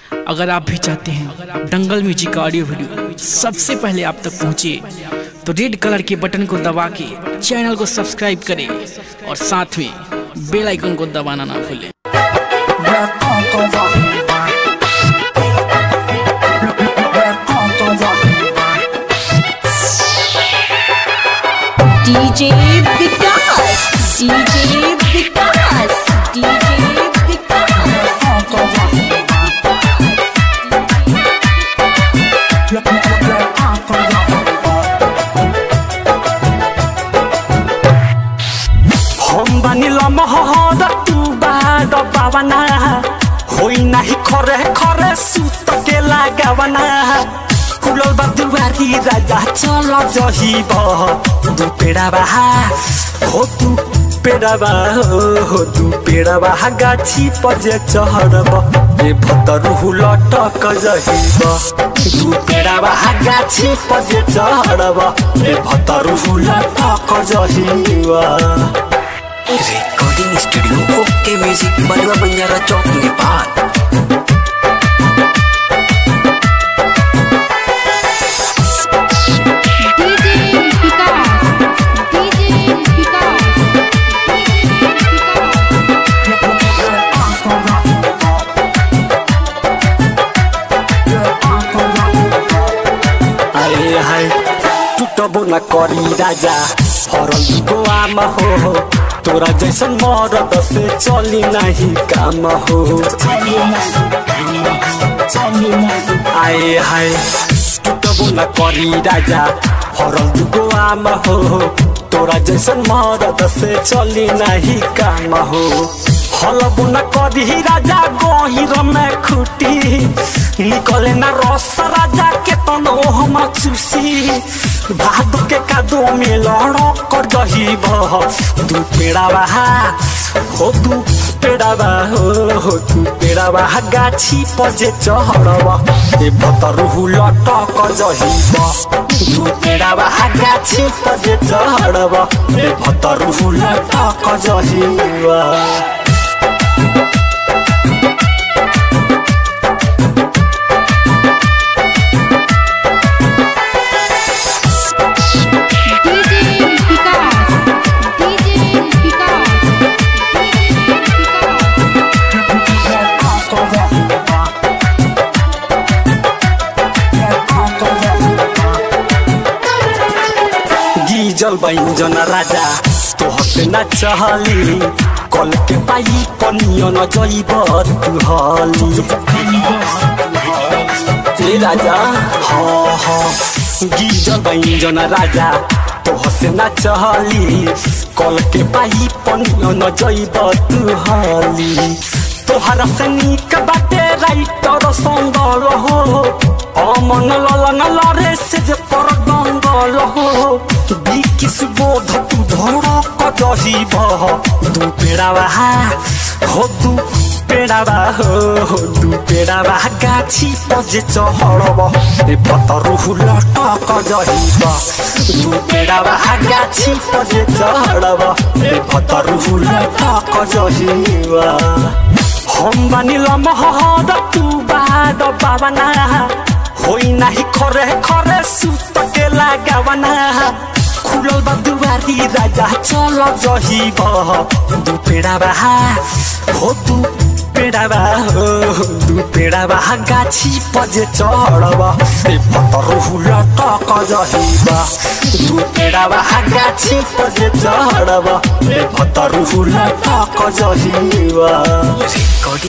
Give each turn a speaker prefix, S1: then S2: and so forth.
S1: अगर आप भी चाहते हैं दंगल म्यूजिक का ऑडियो वीडियो सबसे पहले आप तक पहुंचे तो रेड कलर के बटन को दबा के चैनल को सब्सक्राइब करें और साथ में बेल आइकन को दबाना ना भूलें
S2: DJ Vikas, DJ Vikas, DJ Vikas.
S3: हम बानिल महर तू बाद पावना होई नाही खरे खरे सुत के लगावना फुलल बा दुवारी राजा चल जहिब दु पेड़ा बाहा हो तू पेड़ा बा हो तू पेड़ा बाहा गाछी पजे चढ़ब ए भतरु लटक जहिब दु पेड़ा बाहा गाछी पजे चढ़ब ए भतरु लटक जहिब
S4: recording studio okay music Balua Banjara चौक Nepal
S2: DJ Vikas, DJ Vikas,
S3: आए हाय टूटबो न करी राजा फरल गोआमा हो तोरा जैसन मरद से चली नहीं काम हो आए हाय टूटबो न करी राजा फरल गोआमा हो तोरा जैसन मरद से चली नहीं काम हो हलबो न करी राजा गहिर में खुटी निकले न रस राजा के तनो हम चुसी भाद के कादो में लड़क दही बह तू पेड़ा बहा हो तू पेड़ा बा हो हो तू पेड़ा बहा गाछी पजे चढ़ब ए भतरु लटक जहिब तू पेड़ा बहा गाछी पजे चढ़ब ए भतरु लटक जहिब
S2: DJ Vikas, DJ Vikas, DJ Vikas.
S3: गीजल बैंजन राजा तोहसे न चहली कल के पाई पनियो न जइब तू हली ए राजा हाँ हाँ गीजल बैंजन राजा तोहसे न चहली कल के पाई पनियो न जइब तू हली तोहरा से निक बाटे राइटर संगल हो अमन ललन लरे से जे पर दंगल हो बिकिस बोध तू धड़क जहिब दू पेड़ावा हो दू पेड़ावा हो हो दू पेड़ावा गाछी पजे चढ़ब ए पतरु लटक जहिब दू पेड़ावा गाछी पजे चढ़ब ए पतरु लटक जहिब हम बानिल महर तू बाद पावना होई नाही खरे खरे सुत के लगावना खुलल बा दुवारी राजा चल जहिब दू पेड़ा बाहा हो दू पेड़ा बा हो दू पेड़ा बाहा गाछी पजे चढ़ब ए पतरु लटक जहिब दू पेड़ा बाहा गाछी पजे चढ़ब ए पतरु लटक जहिब
S4: रिकॉर्डिंग